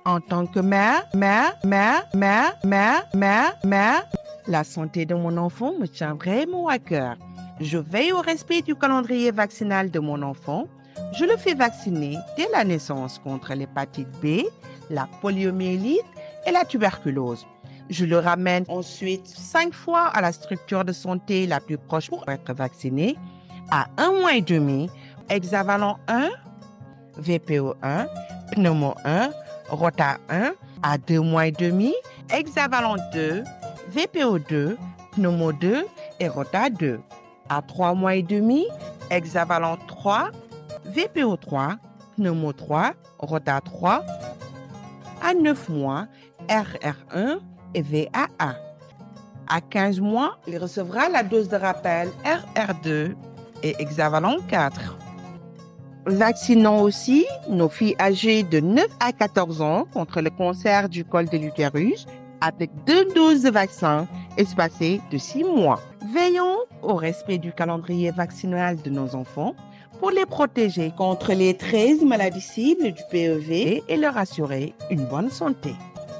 En tant que mère, mère, mère, mère, mère, mère, mère, la santé de mon enfant me tient vraiment à cœur. Je veille au respect du calendrier vaccinal de mon enfant. Je le fais vacciner dès la naissance contre l'hépatite B, la poliomyélite et la tuberculose. Je le ramène ensuite cinq fois à la structure de santé la plus proche pour être vacciné. À un mois et demi, hexavalent 1, VPO 1, pneumo 1, rota 1. À deux mois et demi, hexavalent 2, VPO 2, pneumo 2 et rota 2. À trois mois et demi, hexavalent 3, VPO 3, pneumo 3, rota 3. À 9 mois, RR1 et VAA. À 15 mois, il recevra la dose de rappel RR2 et hexavalent 4. Vaccinons aussi nos filles âgées de 9 à 14 ans contre le cancer du col de l'utérus avec deux doses de vaccin espacées de 6 mois. Veillons au respect du calendrier vaccinal de nos enfants pour les protéger contre les 13 maladies cibles du PEV et leur assurer une bonne santé.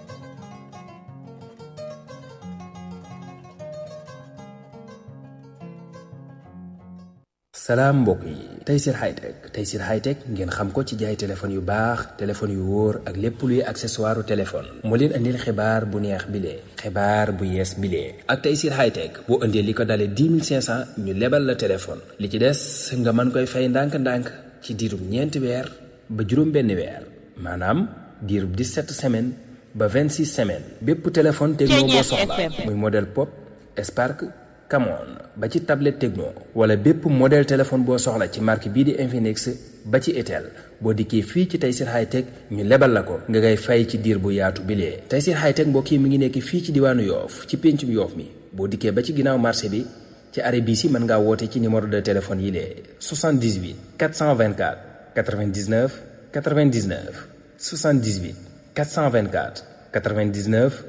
salaam mbokk yi Tayssir Hightech Tayssir Hightech ngeen xam ko ci jaay téléphone yu baax téléphone yu wóor ak lépp luy accessoire téléphone moo leen andil xibaar bu neex bilee xibaar bu yees bilee ak Tayssir Hightech boo indee li ko dalee 10 500 ñu lebal la téléphone li ci des nga mën koy fay ndànk-ndànk ci diirub ñeenti weer ba juróom benn weer maanaam diirub 17 semaines ba 26 semaines bépp téléphone techno boo soxla muy modèle pop Spark Camon ba ci tablette Tecno wala bépp modèle téléphone boo soxla ci marque bii di Infinix ba ci Itel boo dikkee fii ci Tayssir Hightech ñu lebal la ko nga ngay fay ci diir bu yaatu bilee Tayssir Hightech mbokk yi mi ngi nekk fii ci diwaanu Yoof ci péncum Yoof mi boo dikkee ba ci ginnaaw marché bi ci arrêt bii si mën ngaa woote ci numéro de téléphone yi lee 78 424 99 99 78 424 99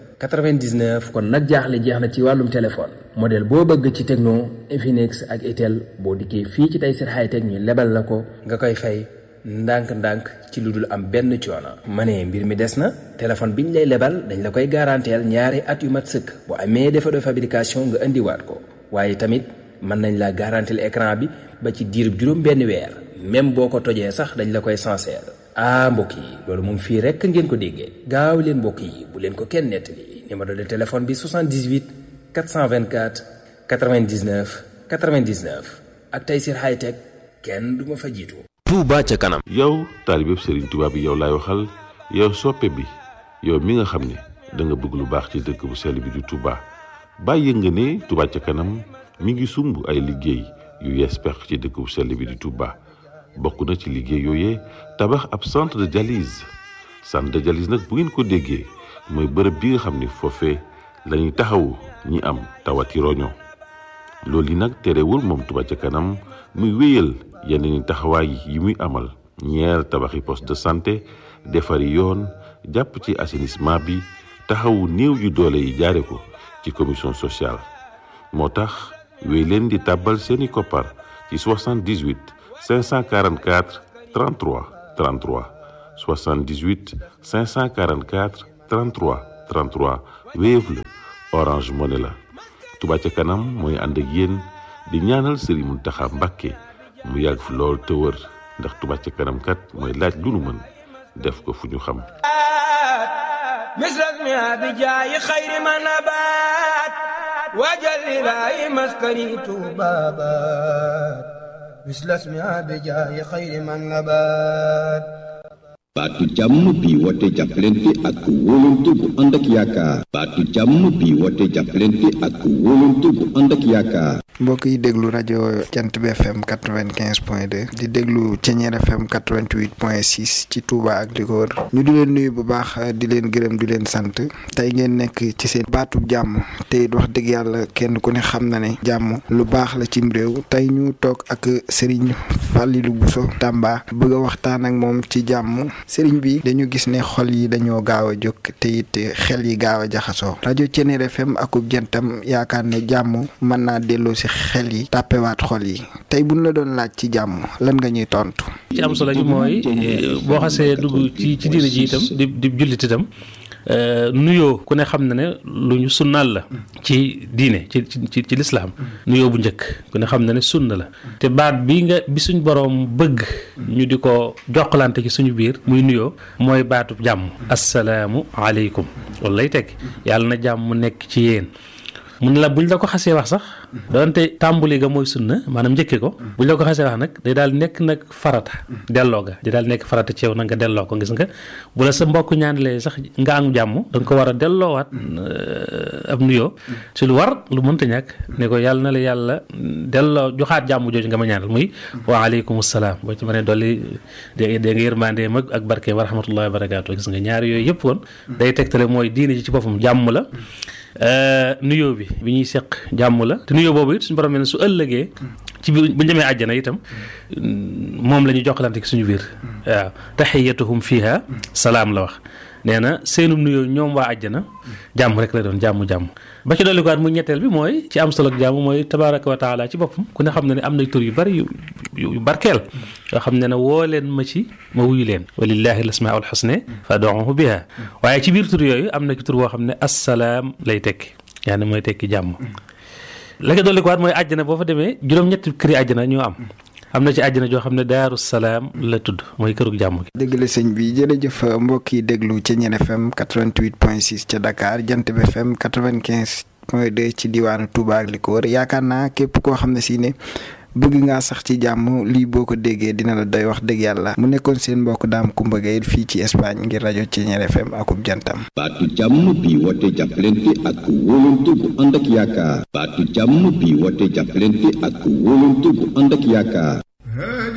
99 kon nag jaaxle jeex na ci wàllum téléphone modèle boo bëgg ci Tecno Infinix ak Itel boo dikkee fii ci Tayssir Hightech ñu lebal la ko nga koy fay ndànk-ndànk ci lu dul am benn coono. ma ne mbir mi des na téléphone biñ lay lebal dañ la koy garanteel ñaari at yu mat sëkk bu amee défaut de fabrication nga indiwaat ko waaye tamit mën nañ la garanteel écran bi ba ci diirub juróom benn weer même boo ko tojee sax dañ la koy sincère. ah mbokk yi loolu moom fii rekk ngeen ko déggee gaaw leen mbokk yi bu leen ko kenn nettali numéro de téléphone bi 78 424 99 99 ak Tayssir Hightech kenn du ma fa jiitu. Touba ca kanam. yow taalibeb Serigne Touba bi yow laay waxal yow soppe bi yow mi nga xam ne da nga bëgg lu baax ci dëkk bu sell bi di Touba bàyyi nga ne Touba ca kanam mi ngi sumb ay liggéey yu yees pex ci dëkk bu sell bi di Touba. bokk na ci liggéey yooyee tabax ab centre de dialyse centre de dialyse nag bu ngeen ko déggee mooy bërëb bi nga xam ni foofee lañuy taxawu ñi am tawati roño loolu yi nag terewul moom Touba ca kanam muy wéyal yeneen taxawaay yi muy amal ñeer tabaxi poste de santé defari yoon jàpp ci assainissement bi taxawu néew yu doole yi jaare ko ci commission sociale moo tax wéy leen di tàbbal seeni koppar ci 78 544 33 33 78 544 33 33 Wave la Orange Money la Touba ca kanam mooy ànd ak yéen di ñaanal Serigne Mountakha Mbacké mu yàgg fi lool te wër ndax Touba ca kanam kat mooy laaj lu nu mën def ko fu ñu xam misras mi abi jaayi xayri ma nabaat waajal ilaahi maskani tuubaabaat misras mi abi jaayi xayri ma nabaat baatu jàmm bi woote jàppalante ak wóolante bu ànd ak yaakaar baatu jàmm bi woote jàppalante ak wóolante bu ànd ak yaakaar mbokk yi déglu rajo Jant bi FM quatre vingt quinze point deux di déglu Ceñeer FM quatre vingt huit point six ci Touba ak li ko wër ñu di leen nuyu bu baax di leen gërëm di leen sant tey ngeen nekk ci seen baatub jàmm te it wax dëgg yàlla kenn ku ne xam na ne jàmm lu baax la cim réew tey ñu toog ak Serigne Fallilou Bousso Tamba bëgg a waxtaan ak moom ci jàmm Serigne bi dañu gis ne xol yi dañoo gaaw a jóg te it xel yi gaaw a jaxasoo rajo Ceñeer FM akub jantam yaakaar ne jàmm mën naa delloo si xel yi tàppewaat xol yi tey buñ la doon laaj ci jàmm lan nga ñuy tontu. ci am solo gi mooy boo xasee dugg ci ci diine ji itam di di jullit itam nuyoo ku ne xam na ne lu ñu sunnaal la ci diine ci ci ci lislaam nuyoo bu njëkk ku ne xam na ne sunna la te baat bi nga bi suñ boroom bëgg ñu di ko jokkalante ci suñu biir muy nuyoo mooy baatu jàmm assalaamu aleykum loolu lay teg yàlla na jàmm nekk ci yéen mun la buñ la ko xasee wax sax doonte tàmbuli ga mooy sunna maanaam njëkke ko buñ la ko xasee wax nag day daal nekk nag farata delloo ga day daal nekk farata ci yow nag nga delloo ko gis nga bu la sa mbokk ñaanlee sax nga am jàmm da nga ko war a delloowaat ab nuyoo ci lu war lu mënta ñàkk ne ko yàlla na la yàlla delloo joxaat jàmm jooju nga ma ñaanal muy wa aleykum salaam boo ci mënee dolli dé nga yërmandee mag ak barke wa rahmatullahi wa barakaatu gis nga ñaari yooyu yëpp kon day tegtale mooy diine ji ci boppam jàmm la nuyoo bi bi ñuy seq jàmm la te nuyoo boobu it suñu borom ne su ëllëgee ci biir bu ñu demee àjjana itam moom la ñuy jokkalante suñu biir waaw taxiyatuhum fiha salaam la wax nee na seenum nuyoo ñoom waa àjjana jàmm rek la doon jàmm jàmm ba ci dolli ko mu ñetteel bi mooy ci am solo ak jàmm mooy tabaraka wa taala ci boppam ku ne xam ne ne am na tur yu bari yu yu barkeel yoo xam ne ne woo leen ma ci ma wuyu leen walillahi lasmaul xusne fad'uhu biha waaye ci biir tur yooyu am na ci tur boo xam ne assalaam lay tekki yaa ne mooy tekki jàmm la nga dolli ko waat mooy àjjana boo fa demee juróom-ñetti këri àjjana ñoo am am na ci àjjana joo xam ne daaru salaam la tudd mooy kërug jàmm gi. dëgg la sëñ bi jërëjëf mbokk yi déglu ca Ñeen FM 88.6 ca Dakar Jant bi FM 95 point 2 ci diwaanu Touba ak li ko wër yaakaar naa képp koo xam ne si ne bëgg ngaa sax ci jàmm lii boo ko déggee dina la doy wax dëgg yàlla mu nekkoon seen mbokk daam Kumba Gaye fii ci Espagne ngir rajo ci Ñeen FM akub jantam. baatu jàmm bi woote jàppalante ak wóolante bu ànd ak yaakaar baatu jàmm bi woote jàppalante ak wóolante bu ànd ak yaakaar